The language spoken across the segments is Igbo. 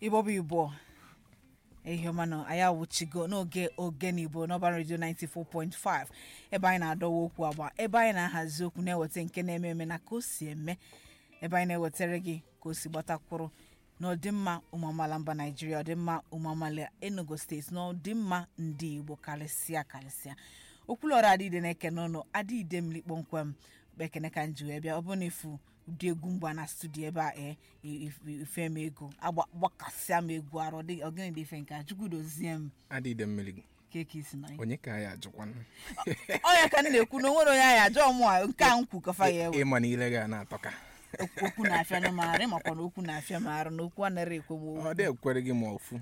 igbo bụ igbo ehiọmanụ anyị awụchigo n'oge ogene igbo n'ọba redio 94.5 ebe anyị na-adọwa okwu agba ebe anyị na-ahazi okwu na-eweta nke na-eme eme na ka o si eme ebe anyị na-ewetara gị ka o si gbatakwuru na ọdịmma ụmụ amaala mba naijiria ọdịmma ụmụ amaala enugu steeti na ọdịmma ndị igbo karịsịa karịsịa okwulọrụ adịide na-eke n'ọnụ adịide m likpọmkwem bekene ka m ji wee bịa ọ bụrụ na ifu ụdị egwu mgba na studio ebe a ee ife m ego agbakasịa m egwu arụ ọgịnị dị ife nke a chukwu dozie m adịde mmiri keke isi na onye ka ya ajụkwanụ ọnya ka m na-ekwu na onwere onye anyị ajọ mụ a nke a nkwu kafa ya ewe ịma na ile ga na-atọka okwu na-afịa na maara ịmakwa na okwu na-afịa m arụ na okwu anaghị ekwe m ọ dị ekwere gị ma ofu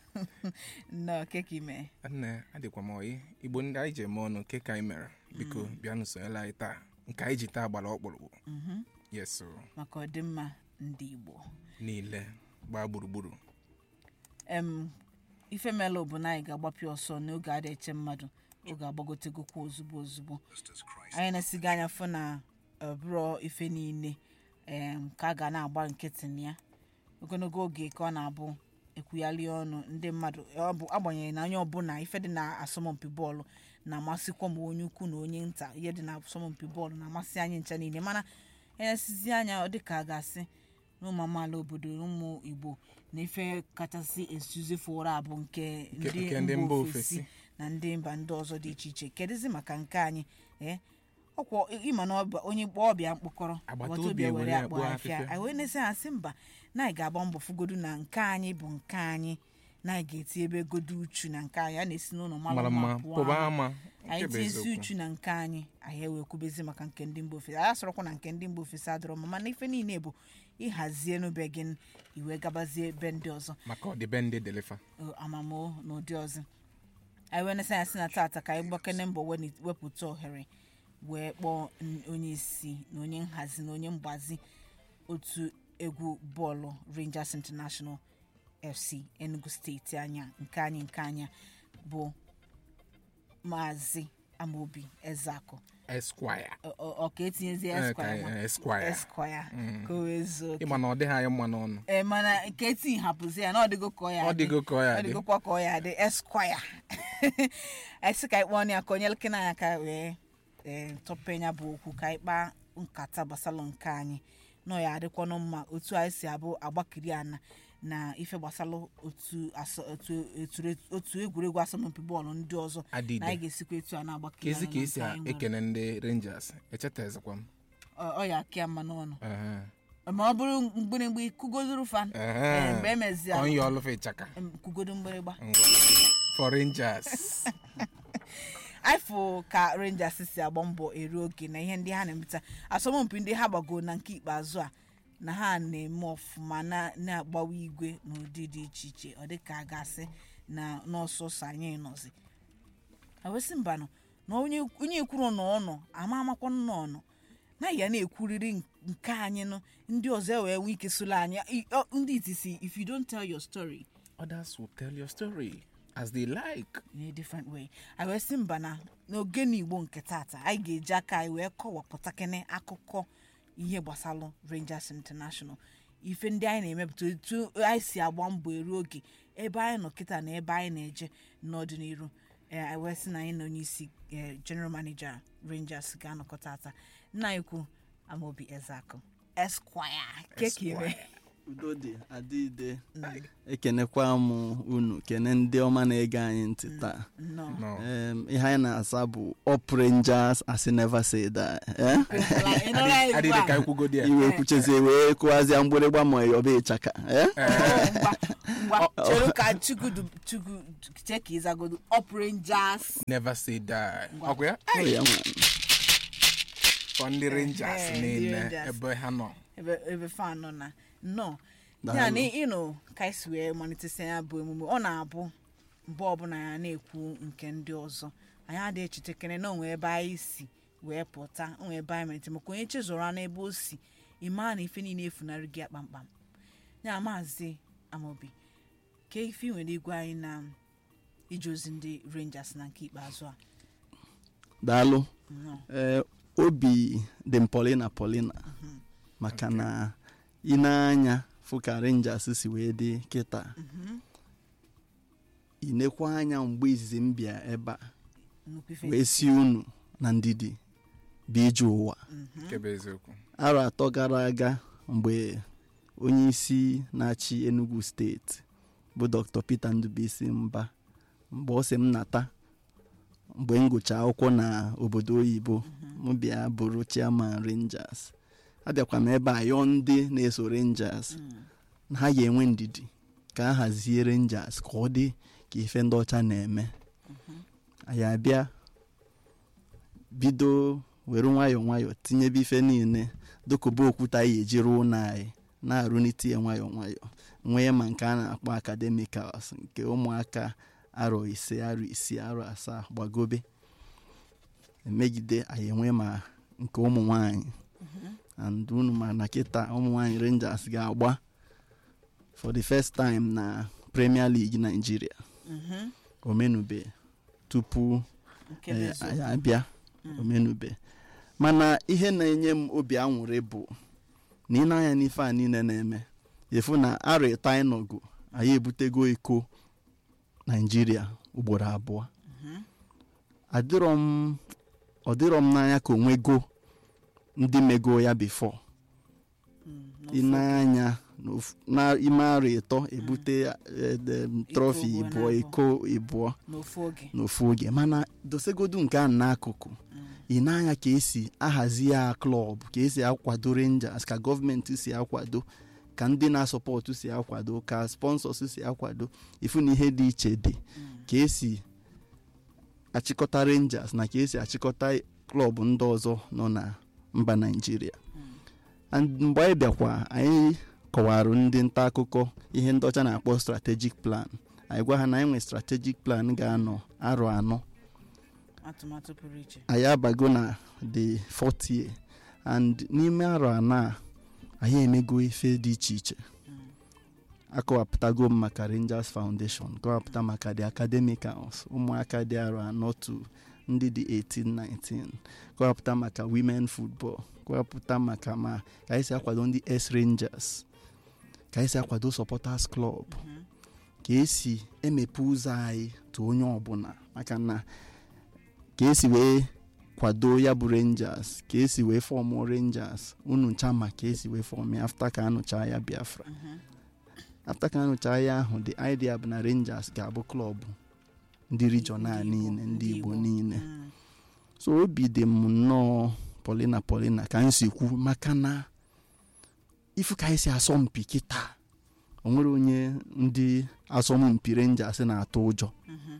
nnọọ keke ime nne adịkwa m oyi igbo ndị anyị ji eme ọnụ nke ka anyị mere biko bịanụ sonyela anyị taa nke anyị ji taa gbara ọkpụrụkpụ yes o, maka ọdịmma ndị igbo niile gbaa gburugburu em ife melụ bụ na anyị ga-agbapịa ọsọ n'oge a eche mmadụ oge agbagotegokwa ozugbo ozugbo anyị na-esiga anya fụ na ọbụrọ ife niile em ka a ga na-agba nkịtị na ya ogologo oge ka ọ na-abụ ekwughali ọnụ ndị mmadụ ọ bụ agbanyeghị na onye ọbụla ife dị na asọmpi bọọlụ na-amasịkwa ma onye ukwu na onye nta ihe dị na asọmpi bọọlụ na-amasị anyị ncha niile mana enyesizi anya ọ dịka a ga-asị na ụmụ amaala obodo na ụmụ igbo na ife kachasị esuzefu ụra bụ nke nke ndị ndị mba mba ofesi ofesi. na ndị mba ndị ọzọ dị iche iche kedụzi maka nke anyị ee ọkwa ịma na ọba- onye kpọọ ọbịa mkpọkọrọ Agbata agbata obi obi were ewere akpọ akpọ afịa afịfịa. anyị wee na-esi ha sị mba na anyị ga-agba mbọ fụgodu na nke anyị bụ nke anyị na anyị ga-eti ebe godu uchu na nke anyị a na-esi n'ụlọ mara mara mma mma pụọ pụba ama. ama anyị nke bụ tinyesi eziokwu. uchu na nke anyị anyị ewee kwubezi maka nke ndị mba ofesi anyị asọrọkwa na nke ndị mba ofesi adịrọ mma mana ife niile bụ ịhazie n'obe gị iwe gabazie ebe ndị ọzọ maka ọdịbendị delifa o, amamo na ụdị ọzọ anyị wee na-esi anya sị na tata ka anyị gbakene mbọ weni- wepụta ohere wee kpọọ n- onye isi na onye nhazi na onye mgbazi otu egwu bọọlụ rangers international fc enugu steeti anya nke anyị nke anya bụ maazị amaobi ezeakụ esquire Ọ- ọ ọ ka etinyezi Eh, ka- esquire ma? eh, Esquire. esquire ka o wee zuo oke. ịma na ọ dịghị anyị mma n'ọnụ ee mana nke eti hapụzi ya na ọ dịgo ka ọ ya Ọ adị. dịgo ka ọ ya Ọ adị. dịgokwa ka ọ ya adị esquire esi ka anyị kpọọ ya ka onye lekere anya ka wee ee tọpe ya bụ okwu ka anyị kpaa nkata gbasara nke anyị nọ ya adịkwanụ mma otu anyị si abụ agbakiri ana na ife gbasara otu asọ- otu- otu- otu egwuregwu asọmpi bọọlụ ndị ọzọ Adịde. na anyị ga-esikwa etu a na-agbakiri ka ezi ana ka na esi nke anyị nwere. ekene ndị rangers echetazikwa m Ọ- ọ ya akịa mma n'ọnụ Ehe. ma ọ bụrụ mgbịrịgba kụgodoro fan Ehe. ee, mgbe emezi Ka onye ọlụfa ịchaka em, kụgodo mgbịrịgba Ngwa. for rangers ifụ ka rangers si agba mbọ eru oge na ihe ndị ha na-emeta asọmpi ndị ha gbagoro na nke ikpeazụ a na ha na-eme ọfụma na- na-agbawa igwe n'ụdị dị iche iche ọ dị ka a ga-asị na n'ọsọsọ anyị nọzi awesị mbanụ na onye onye kwuru na ọnọ ama amakwa na ọnọ na ya na-ekwuriri nke anyị nụ ndị ọzọ wee nwee ike solo anyị I- ọ- ndị itisi if you don't tell your story others will tell your story as they like in a different way anyị wee sị mba na n'ogene igbo nke tata anyị ga-eji aka anyị wee kọwapụta kene akụkọ ihe gbasalụ rangers international ife ndị anyị na-emepụta etu anyị si agba mbọ eru oge ebe anyị nọ kịta na ebe anyị na-eje n'ọdịnihu ee anyị wee sị na anyị na onye isi eh, general manager rangers ga-anọkọ tata nna anyị kwu amaobi ezeakụ esquire kekire udo dị adịide ekenekwa m unu kene ndị ọma na-ege anyị ntị taa nnọọ no Em, ihe anyị na-asa bụ up rangers as never say that eh? Ị nụrụ anyị ugbu adịghị a? ka ikwugodi ya iwe kwuchezie wee kụwazịa mgbịrịgba ma yọba ịchaka eh? ngwa ngwa chere ka chukwu du- chukwu chee ka ịzagodo up rangers never say die Ngwa. ọkwa ya Ọ ya nwa. for ndị rangers Eh, ndị niile Rangers. ebe ha nọ ebe ebe fan nọ na nnọọ Daalụ. ya na ịnụ ka esi wee malitesi ya bụ emume ọ na-abụ mgbe ọbụla ya na-ekwu nke ndị ọzọ anyị adịghị echetekere na onwe ebe anyị si wee pụta onwe ebe anyị malite maka onye chezọrọ n'ebe o si ịmaa na ife niile efunarị gị ya kpamkpam ya maazị amaobi ka ife ị nwere igwe anyị na ije ozi ndị rangers na nke ikpeazụ a daalụ nnọọ ee obi dị m polina polina maka na ị na-anya fụ ka rangers si wee dị kịta inekwa anya mgbe izizi m bịa ebe a nnukwu ife wee si unu na ndidi bụ ije ụwa nke bụ eziokwu arọ atọ gara aga mgbe onye isi na-achị enugu steeti bụ dr peter ndubuisi mba mgbe ọ sị m nata mgbe m gụcha akwụkwọ na obodo oyibo m bịa bụrụ chairman rangers abịakwa m ebe a yọọ ndị na-eso rangers na ha ga-enwe ndidi ka a hazie rangers ka ọ dị ka ife ndị ọcha na-eme anyị abịa bido were nwayọọ nwayọọ tinyebe ife niile dokoba okwute anyị eji rụọ ụlọ anyị na-arụnite ya nwayọọ nwayọọ nwee ma nke a na-akpọ academicals nke ụmụaka arọ ise arọ isii arọ asaa gbagobe emegide anyị enwe ma nke ụmụ nwanyị and unu ma na kịta ụmụ nwanyị rangers ga-agba for the first time na premier league nigeria omenube tupu nke bụ eh, eziokwu. anyị abịa omenube mana ihe na-enye m obi aṅụrị bụ na ị na-anya n'ife a niile na-eme efu na arọ ịta anyị nọgo anyị ebutego iko naijiria ugboro abụọ adịrọ m ọ dịrọ m n'anya ka onwego ndị mego ya bifo Mm, ị n'ofu na-anya n'ofu- n'ime arọ ịtọ ebute eh, em, trọfi ugboro ịbụọ abụọ. iko ịbụọ n'ofu oge n'ofu oge mana dosegodu nke a n'akụkụ ị na-anya ka esi ahazi ya klọb ka esi akwado rangers ka gọọmenti si akwado ka ndị na-asọpọtụ si akwado ka sponsors si akwado ifu na ihe dị iche dị ka esi achịkọta rangers na ka esi achịkọta klọb ndị ọzọ nọ na mba naijiria and mgbe anyị bịakwa anyị kọwarụ ndị nta akụkọ ihe ndị ọcha na-akpọ strategic plan anyị gwa ha na anyị nwe strategic plan ga-anọ arọ anọ atụmatụ pụrụ iche anyị abago na the fourth year and n'ime arọ anọ a anyị emego ife dị iche iche akọwapụtago m maka rangers foundation kọwapụta maka the academicals ụmụaka dị arọ anọ to ndị dị 18-19 kọwapụta maka women football kọwapụta maka ma ka anyị si akwado ndị s rangers ka anyị si akwado supporters club ka esi emepe ụzọ anyị tụ onye ọbụla maka na ka esi wee kwado ya bụ rangers ka esi wee fọmụ rangers unu ncha ma ka esi wee fọm ya afta ka anụcha ya biafra afta ka anụcha ya ahụ the idea bụ na rangers ga-abụ klọbụ ndị regional Ndị Igbo, niile ndị ndị igbo Igbo. niile Mm. so obi dị m nnọọ polina polina ka m si kwu maka na ifu ka anyị si asọmpi kịta o nwere onye ndị asọmpi rangers na-atụ ụjọ Mhm.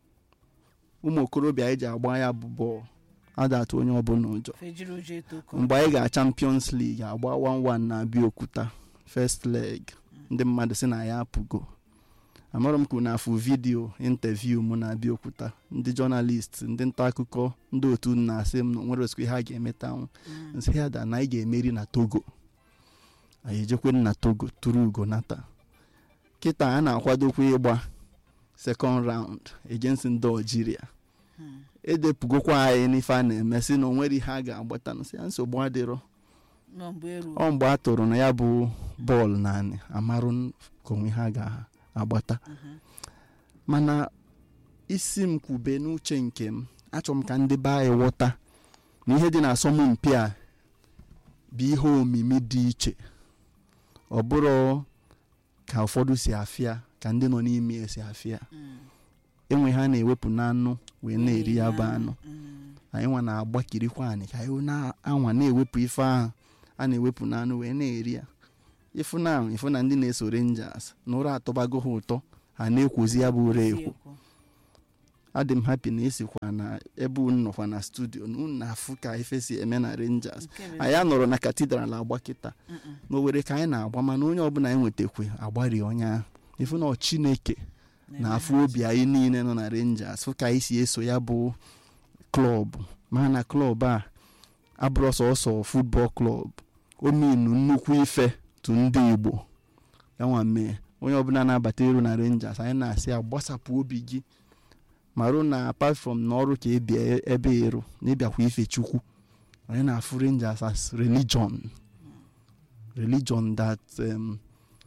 ụmụ okorobịa anyị ji agba ya bụ bọọlụ ada atụ onye ọbụla ụjọ fejiri ụjọ eto ụkọ mgbe anyị ga champions league agba 1-1 na abịaokuta first leg ndị mmadụ si na ya apụgo amarọ m kwuru na afụ vidiyo interview mụ na abịaokuta ndị jọnalist ndị nta akụkọ ndị otu m na-asị m na onwere osikwe ha ga-emetanwu Mm. nsị ya da na anyị ga-emeri na togo anyị ejekwe na togo tụrụ ugo nata kịta a na-akwadokwa ịgba second round against ndị algeria Mm. edepụgokwa anyị n'ife a na-eme sị na o nwere ihe a ga-agbata nsị ya nsogbu adịrọ nọ mgbe eru ọ mgbe a tụrụ na ya bụ bọọlụ naanị amarụ ka onwe ha ga-agbata Mhm. mana isi m kwube n'uche nke m achọrọ m ka ndị be anyị ghọta na ihe dị na asọmpi a bụ ihe omimi dị iche ọ bụrụ ka ụfọdụ si afịa ka ndị nọ n'ime ya si afịa Mm. enwe ha na-ewepụ n'anụ wee na-eri ya bụ anụ Mm. anyị nwa na-agbakirikwa anyị ka anyị na-anwa na-ewepụ ife ahụ a na-ewepụ n'anụ wee na-eri ya ịfụ na ahụ ịfụ na ndị na-eso rangers na ụra atọbago ha ụtọ ha na-ekwozi ya bụ ụra ekwo Ekwo. adị m hapi na esikwa na ebe unu nọkwa na studio na unu na-afụ ka ife si eme na rangers Nke bụ anyị anọrọ na katidral agba kịta Mm-mm. n'owere ka anyị na-agba mana onye ọbụla anyị nwetakwe agbari onye ahụ ịfụ na ọ chineke na-afụ obi anyị niile nọ na rangers fụ ka anyị si eso ya bụ klọb ma na klọb a abụrụ sọsọ futbọl klọb o minu nnukwu ife tụ ndị igbo yanwa mee onye ọbụla na-abata eru na rangers anyị na-asị ya gbasapụ obi gị marụ na apart from na ọrụ ka ebie ebe eru na ịbịakwa ife chukwu anyị na-afụ rangers as religion religion that um,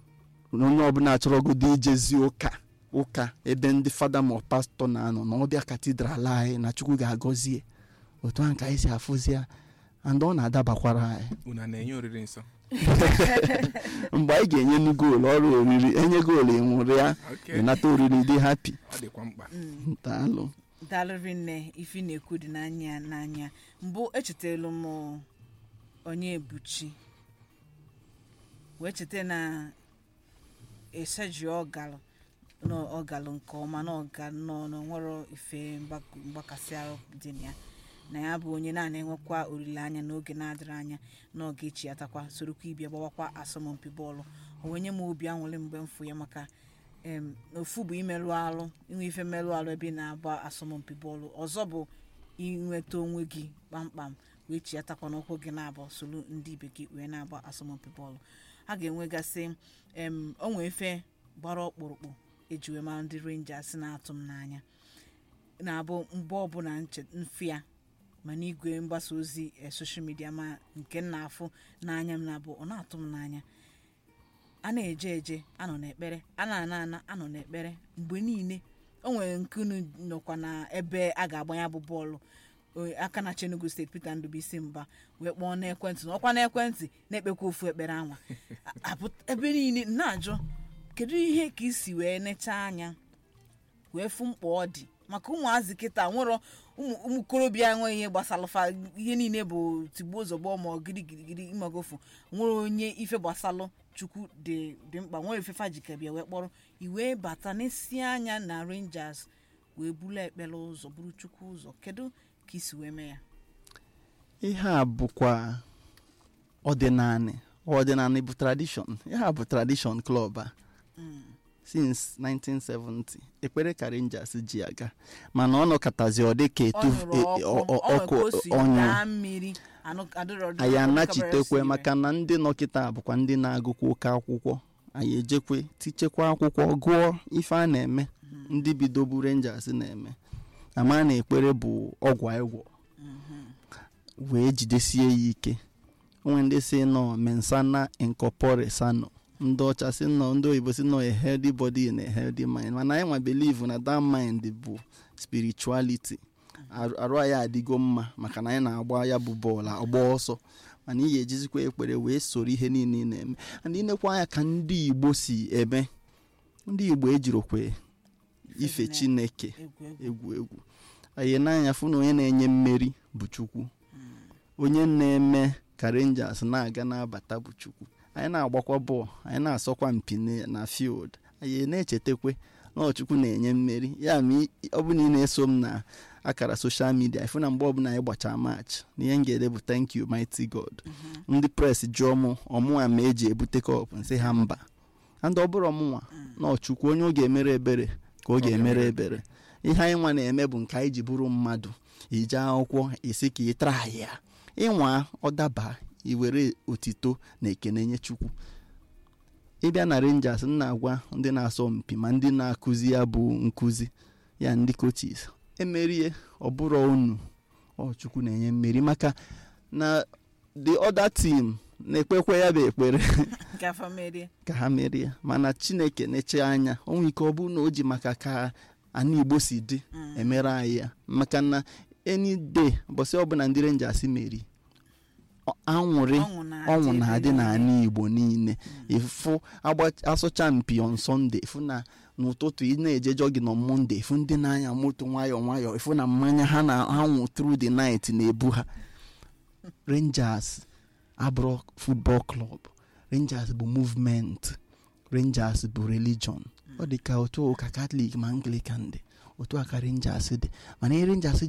na onye ọbụla chọrọgodo ijezi ụka ụka ebe ndị fada ma pastọ na-anọ na ọbịa katidral anyị na chukwu ga-agọzie otu ahụ ka anyị si afụzi ya and ọ na-adabakwara anyị unu a na-enye oriri nsọ mgbe anyị ga-enye nu goolu ọrụ oriri enye goolu ịnwụrụ ya Okay. ịnata oriri dị hapi ọ dịkwa mkpa daalụ daalụrị nne ifi na-ekwu dị n'anya n'anya mbụ echetelu m onye ebuchi wee cheta na eseji ọgalụ na ọgalụ nke ọma na ọga nọ na nwere ife mgbak- mgbakasị ahụ dị na ya na ya bụ onye naanị enwekwa olileanya n'oge na-adịrị anya na ọ ga-echi atakwa sorokwa ibia gbawakwa asọmpi bọọlụ o wee nye m obi anwụrị mgbe m fụ ya maka em, ofu bụ imerụ alụ inwe ife mmerụ alụ ebe ị na-agba asọmpi bọọlụ ọzọ bụ inweta onwe gị kpamkpam wee chiatakwa n'ụkwụ gị na-abụ solu ndị ibe gị wee na-agba asọmpi bọọlụ a ga-enwegasị em onwe ife gbara ọkpụrụkpụ eji wee mara ndị rangers na-atụ m n'anya na-abụ mgbe ọbụla nche- mfịa ma n'igwe mgbasa ozi eh, soshal midia ma nke m na-afụ n'anya m na-abụ ọ na-atụ m n'anya a na-eje eje anọ n'ekpere a na-ana ana anọ n'ekpere mgbe niile o nwere nkunu nọkwa na ebe a ga-agba ya bụ bọọlụ o- aka na chenugu steeti peter ndụbụisi mba wee kpọọ n'ekwentị na ọkwa n'ekwentị na-ekpekwa ofu ekpere anwa A- apụt- ebe niile na-ajụ kedu ihe ka isi wee nechaa anya wee fụ mkpa ọ dị maka ụmụazị kịta nwere ụmụ ụmụkorobịa enweghị ihe gbasara fa ihe niile bụ tigbuo zọgbọ ma girigirigiri imagofu nwere onye ife gbasalụ chukwu dị dị mkpa nwere ife fajikebịa wee kpọrọ iwee bata n'isi anya na rangers wee bulu ekpere ụzọ buru chukwu ụzọ kedu ka isi wee mee ya ihe a bụkwa ọdịnanị ọdịnanị bụ tradishọn ihe a bụ tradishọn klọb a since 1970 ekpere ka rangers ji aga mana ọ nọkọtazi ọ dị ka ọ etu nụrụ e- ọkụ ọ- ọ- ọ ọkụ nwere ka o si ọnyụ daa mmiri anụ- adịrọ- anyị adịrọ- anachitekwe adịrọ- maka na ndị nọkịta bụkwa ndị na-agụkwa oke akwụkwọ anyị ejekwe tichekwa akwụkwọ gụọ ife a na-eme ndị bidobu rangers na-eme ama na ekpere bụ ọgwụ ịgwọ wee jidesie ya ike onwe ndị si nọ mensana incorpore sano ndị ọcha si nọ ndị oyibo si nọ a healthy body in a healthy mind mana anyị nwa believe na that mind bụ spirituality arụ arụ anyị adịgo mma maka na anyị na-agba ya bụ bọọlụ agba ọsọ mana ị ga-ejizikwa ekpere wee soro ihe niile ị na-eme and ịnekwa anya ka ndị igbo si eme ndị igbo ejirokwe ife Ife chineke egwu egwu egwu egwu anyị n'anya fụ na onye na-enye mmeri bụ chukwu onye na-eme ka rangers na-aga na-abata bụ chukwu anyị na-agbakwa bọọlụ anyị na-asọkwa mpi na- na field anyị na-echetakwe na ọ chukwu na-enye mmeri ya ma ị- ọ bụ na ị na-eso m na akara soshal midia ịfụ na mgbe ọbụla anyị gbachaa match na ihe m ga-ede bụ thank you mighty god ndị pres jụọ mụ ọmụnwa ma eji ebute kọp nsị ha mba and ọ bụrụ ọmụnwa na ọchukwu onye ọ ga-emere ebere ka ọ ga-emere ebere ihe anyị nwa na-eme bụ nke anyị ji bụrụ mmadụ ije akwụkwọ isi ka ị tara ya ịnwa ọdaba iwere otito na ekene nye chukwu ịbịa na rangers m na-agwa ndị na-asọ mpi ma ndị na-akụzi ya bụ nkụzi ya ndị coaches emerie ọbụrụ unu ọ chukwu na-enye mmeri maka na the other team na-ekpekwe ya bụ ekpere nke afọ merie ka ha merie mana chineke na-eche anya onwe ike ọ bụrụ na o ji maka ka ana igbo si dị emere anyị ya maka na any day ụbọchị ọbụla ndị rangers meri ọ- anwụrị ọṅụ na-adị ọnwụ ebe na-adị niile. n'ala igbo niile ịfụ agba- asụcha mpi on sọnde ịfụ na n'ụtụtụ ị na-eje jọgin on monde ịfụ ndị na-anya moto nwayọọ nwayọọ ịfụ na mmanya ha na-anwụ through the night na-ebu ha rangers abụrụ football club rangers bụ movement rangers bụ religion ọ dị ka otu ụka katọlik ma anglican dị otu aka rangers dị mana ihe rangers